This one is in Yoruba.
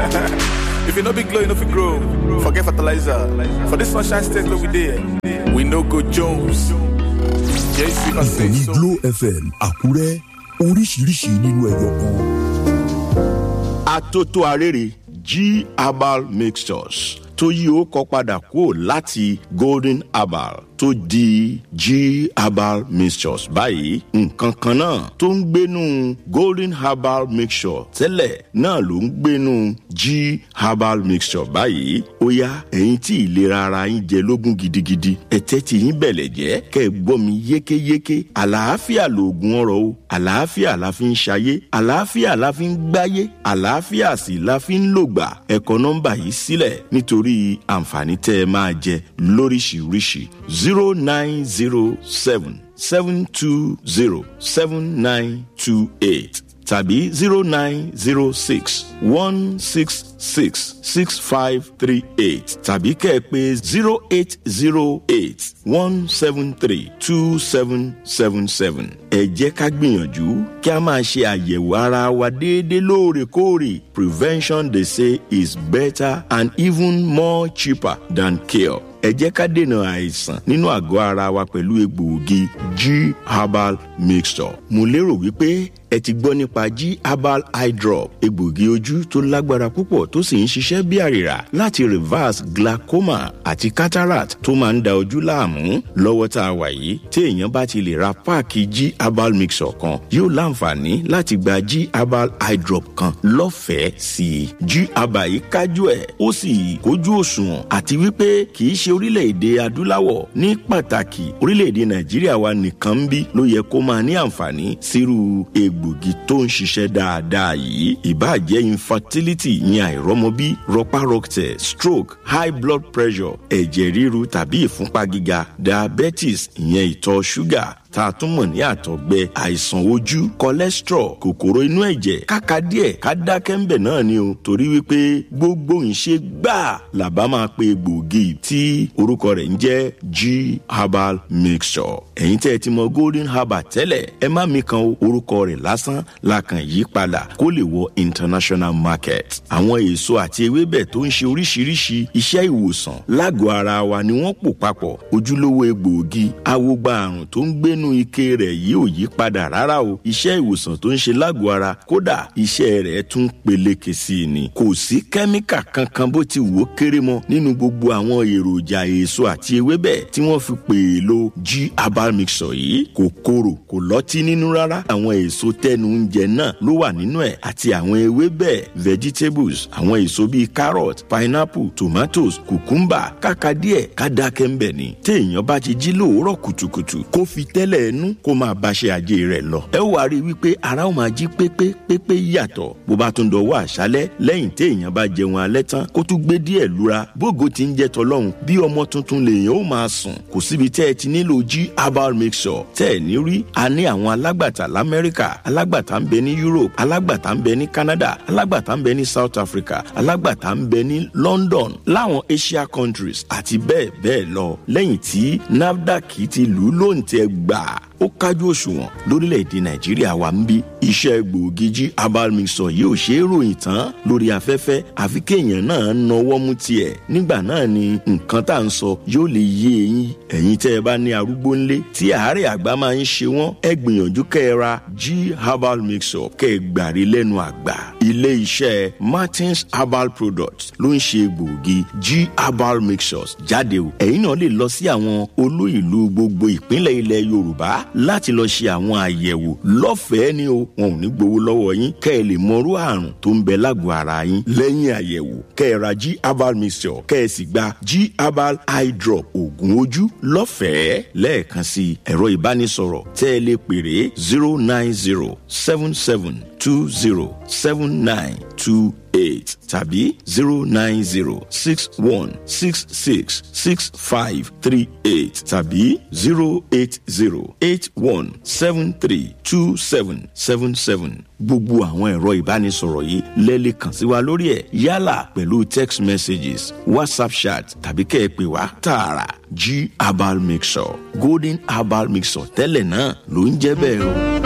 if you no be glow, you no fit grow. Forget fertilizer. For this sunshine state where we there, we no go Jones. JC can say ìkànnì so. Glo FM Àkúrẹ́ oríṣiríṣi nínú ẹyọ kan. atótó arére g herbal mixtures tó yí ó kọ padà kúrò láti golden herbal tó di g herbal mixtures báyìí nǹkan kan náà tó ń gbénu golden herbal mixture tẹ́lẹ̀ náà ló ń gbénu g herbal mixture báyìí ó yá ẹ̀yin tí ìlera ara yín jẹ lógún gidigidi ẹ̀tẹ́ tí yín bẹ̀lẹ̀ jẹ́ kẹ́ ẹ gbọ́ mi yékéyéké àlàáfíà lòògùn ọ̀rọ̀ o àlàáfíà la fi ń ṣayé àlàáfíà la fi ń gbáyé àlàáfíà sì la fi ń lògbà ẹ kọ nọ́mbà yìí sílẹ̀ nítorí àǹfààní tẹ́ ẹ máa jẹ lóríṣiríṣi zero nine zero seven seven two zero seven nine two eight tàbí zero nine zero six one six six six five three eight tàbí kẹ́ ẹ pé zero eight zero eight one seven three two seven seven seven. ẹ jẹ́ ká gbìyànjú kí a máa ṣe àyẹ̀wò ara wa déédéé lóòrèkóòrè prevention they say is better and even more cheaper than cure ẹ jẹ́ ká dènà àìsàn nínú àgọ́ ara wa pẹ̀lú egbòogi g herbal mixture. mo lérò wípé ẹ ti gbọ́ nípa g herbal eye drop egbòogi ojú tó lágbára púpọ̀ tó sì ń ṣiṣẹ́ bí àrìrà láti reverse glaucoma àti cataract tó máa ń da ojú láàmú lọ́wọ́ tá a wà yìí tí èèyàn bá ti lè ra páàkì g herbal mixture kan yóò láǹfààní láti gba g herbal eye drop kan lọ́fẹ̀ẹ́ sí i g herbal yìí kájú ẹ̀ ó sì kójú òṣùwọ̀n àti wípé kì í ṣe orílẹ̀-èdè adúláwọ̀ ní pàtàkì orílẹ̀-èdè nàìjíríà wa nìkan ń bí ló yẹ kó máa ní àǹfààní sírú egbògi tó ń ṣiṣẹ́ dáadáa yìí ìbáàjẹ́ infertility ìyẹn àìrọ́mọbí rọpárọsẹ̀ stroke high blood pressure ẹ̀jẹ̀ ríru tàbí ìfúnpá gíga diabetes ìyẹn ìtọ̀ ṣúgà tá a tún mọ̀ ní àtọ̀gbẹ àìsàn ojú cholesterol kòkòrò inú ẹ̀jẹ̀ káka díẹ̀ ká dákẹ́ ń bẹ̀ náà ni o torí wípé gbogbo ìṣe gbáà làbá máa pe gbòógì tí orúkọ rẹ̀ ń jẹ́ g herbal mixture ẹ̀yin tẹ́ ẹ ti mọ golden herbal tẹ́lẹ̀ ẹ má mi kan o, orúkọ rẹ̀ lásán la kàn yí padà kó lè wọ international market àwọn èso àti ewébẹ̀ tó ń ṣe oríṣiríṣi iṣẹ́ ìwòsàn lágọ̀ọ́ ara wa ni wọ́n pò papọ̀ ojúlówó egbòogi awogba àrùn tó ń gbé nínú ike rẹ̀ yìí ò yí padà rárá o iṣẹ́ ìwòsàn tó ń ṣe lágọ̀ọ́ ara kódà iṣẹ́ rẹ̀ tún peléke sí i ni kò sí kẹ́míkà kankan bó ti wò ó kéré mọ́ nínú gbogbo àwọn èròjà èso àti ewébẹ̀ tí wọ́n fi pè é lo g herbal mixture yìí kò korò kò lọ́tí nínú rárá àwọn èso tẹnu oúnjẹ náà ló wà nínú ẹ̀ àti àwọn ewébẹ̀ vegetables àwọn èso bíi carrot pineapple tomatoes cucumber kàkà díẹ̀ ká dákẹ́ ń bẹ̀ ni téèyàn bá ti jí lóòórọ̀ kùtùkùtù kó fi tẹ́lẹ̀ ẹnu kó máa báṣẹ́ ajé rẹ̀ lọ. ẹ wàá rí i wípé ara ó máa jí pépé pépé yàtọ̀ bó bá tún dọwọ́ àṣálẹ́ lẹ́yìn téèyàn bá jẹun alẹ́ tán kó tún gbé díẹ̀ lura bógo ti ń jẹ tọlọ́hun bí ọmọ tuntun lèèyàn ó máa sùn kò síbi tẹ́ ẹ ti nílò g herbal mixture tẹ́ ẹ ní rí a ní àwọn alágbàtà lamẹ́ríkà alágbàtà ń bẹ ní europe alágbàtà ń bẹ ní canada alágbàtà ń bẹ ní south africa alágbàtà ń bẹ ní london láwọn asia countries àti bẹ́ẹ̀ bẹ́ẹ̀ lọ lẹ́yìn tí nafdac ti lù ú lóǹtẹ̀ gbà ó kájú òṣùwọ̀n lórílẹ̀‐èdè nàìjíríà wa ń bí iṣẹ́ gbòógì jí herbal mixture yìí ò ṣe é ròyìn tán lórí afẹ́fẹ́ àfi kéèyàn náà nawọ́ mú tiẹ̀ nígbà náà ni nǹkan tá à ń sọ yóò lè yé eyín ẹ̀yin tẹ́ ẹ bá ní arúgbó ńlé tí àárẹ̀ àgbà máa ń ṣe wọ́n ẹ gbìyànjú kẹ́ ẹ ra g herbal mixture kẹ́ ẹ gbàrí lẹ́nu àgbà ilé iṣẹ́ martins herbal products ló ń ṣe gbòógì g herbal mixtures jáde o ẹ̀yin náà lè lọ sí àwọn olú ìlú gbogbo ìpínlẹ̀ ilẹ̀ yorùbá láti lọ ṣe àwọn àyẹ̀wò lọ́fẹ̀ẹ́ ni o wọn ò ní gbowó lọ́wọ́ yín kẹ́ ẹ lè mọrú àrùn tó ń bẹ lágọ̀ọ́ ara yín lẹ́yìn àyẹ̀wò kẹ́ ẹ ra g herbal mixture kẹ́ ẹ sì gba g herbal eye drop oògùn ojú lọ́fẹ̀ẹ́ lẹ́ẹ̀kan sí ẹ̀rọ ìbánisọ̀rọ̀ tẹ́ ẹ lè pèrè zero nine zero seven seven two zero seven nine two eight tàbí zero nine zero six one six six six five three eight tàbí zero eight zero eight one seven three two seven seven seven gbogbo àwọn ẹ̀rọ ìbánisọ̀rọ̀ yìí lẹ́lẹ̀ kàn sí wa lórí ẹ̀ yálà pẹ̀lú text messages whatsapp chat tàbí kẹ́ ẹ pè wá tààrà g herbal mixture golden herbal mixture tẹ́lẹ̀ náà ló ń jẹ́ bẹ́ẹ̀ o.